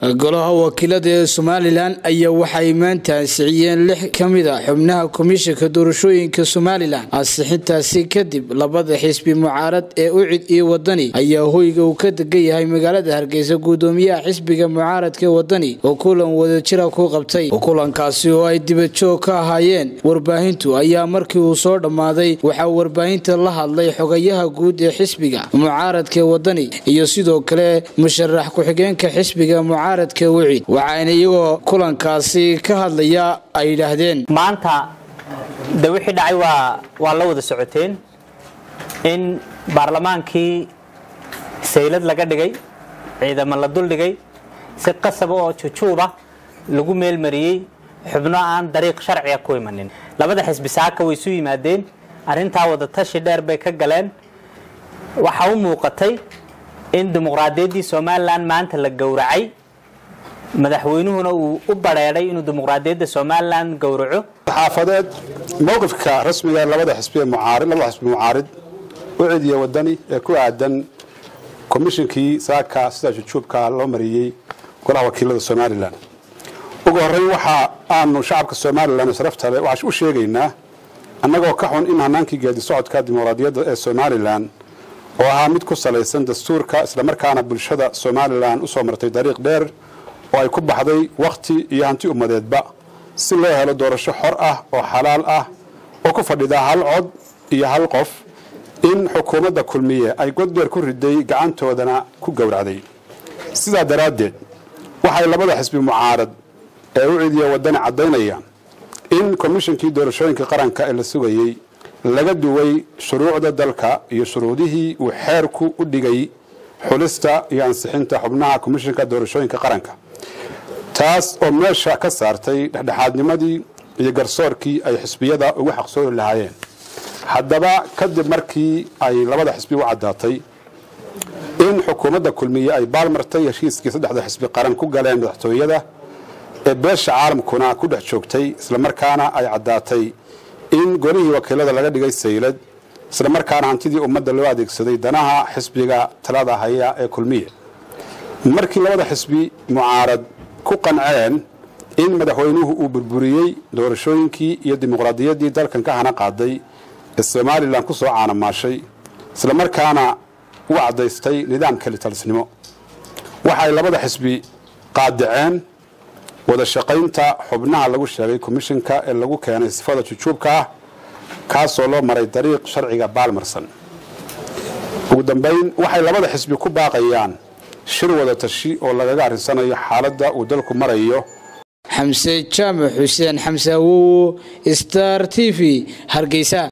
golaha wakiilada ee somalilan ayaa waxay maanta ansixiyeen lix ka mid a xubnaha komishanka doorashooyinka somalilan ansixintaasi kadib labada xisbi mucaarad ee ucid iyo wadani ayaa hoyga uu ka degan yahay magaalada hargeysa guddoomiyaha xisbiga mucaaradka wadani oo kulan wadajira ku qabtay kulankaasi oo ay dibadjoog ka ahaayeen warbaahintu ayaa markii uu soo dhammaaday waxaa warbaahinta la hadlay xogayaha guud ee xisbiga mucaaradka wadani iyo sidoo kale musharax ku-xigeenka xisbiga mucaaradka wicid waxaana iyagoo kulankaasi ka hadlaya ay yidhaahdeen maanta de wixii dhacay waa waa la wada socoteen in baarlamaankii saylad laga dhigay ciidamo la duldhigay si qasaba oo jujuuba lagu meelmariyey xubno aan dariiq sharciga ku imanin labada xisbi saaka way isu yimaadeen arrintaa wadatashi dheer bay ka galeen waxaa u muuqatay in dimuqraadiyaddii somalilan maanta la gowracay madaxweynuhuna uu u bareedhay inuu dimuqraadiyadda somalilan gowraco xaafadeed mowqifka rasmiga labada xisbi ee mucaarid labada xisbi mucaarid ucid iyo wadani ee ku aadan komishinkii saaka sida jujuubka loo mariyey golaha wakiilada somalilan ugu horreyn waxa aanu shacabka somalilan sharafta leh waxaan u sheegaynaa annagoo ka xun in hanaankii geedi socodka dimuqraadiyadda ee somalilan oo ahaa mid ku salaysan dastuurka islamarkaana bulshada somalilan usoo martay dariiq dheer oo ay ku baxday wakhti iyo hanti ummadeedba si loo helo doorasho xor ah oo xalaal ah oo ku fadhida hal cod iyo hal qof in xukuumadda kulmiye ay goddheer ku riday gacantoodana ku gowracday sidaa daraaddeed waxay labada xisbi mucaarad ee u cidiya waddani caddaynayaan in komishinkii doorashooyinka qaranka ee la sugayey laga duway shuruucda dalka iyo shuruudihii uu xeerku u dhigay xulista iyo ansixinta xubnaha komishinka doorashooyinka qaranka taas oo meesha ka saartay dhexdhexaadnimadii iyo garsoorkii ay xisbiyada ugu xaqsoori lahaayeen haddaba kadib markii ay labada xisbi u caddaatay in xukuumadda kulmiye ay baalmartay heshiiskii saddexda xisbi qaran ku galeen madaxtooyada ee beesha caalamkuna ku dhex joogtay islamarkaana ay caddaatay in golihii wakiilada laga dhigay saylad islamarkaana hantidii ummadda loo adeegsaday danaha xisbiga talada haya ee kulmiye markii labada xisbi mucaarad ku qanceen in madaxweynuhu uu burburiyey doorashooyinkii iyo dimuqraadiyaddii dalkan ka hana qaaday ee somalilan ku soo caanamaashay islamarkaana u caddaystay nidaam kelitalisnimo waxay labada xisbi qaadaceen wada shaqaynta xubnaha lagu sheegay komishinka ee lagu keenay sifada jujuubka ah kaasoo loo maray dariiq sharciga baalmarsan ugu dambayn waxay labada xisbi ku baaqayaan shir wada tashi oo lagaga arrisanayo xaaladda uu dalku marayo xamse jaamac xuseen xamse awowo star t v hargeysa